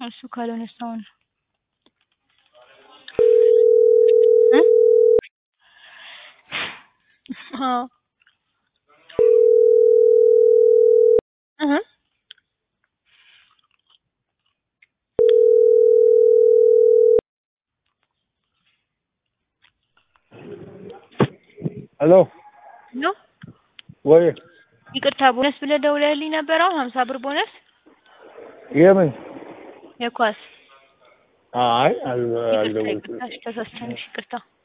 እሱ ካልሆነ እስካሁን አዎ እህ ሄሎ ነው ወይ ይቅርታ ቦነስ ብለህ ደውለህልኝ ነበር አሁን ሀምሳ ብር ቦነስ የምን የኳስ አይ አል- ይቅርታ አልደወልኩም ይቅርታ እሺ ተሳስተን እሺ ይቅርታ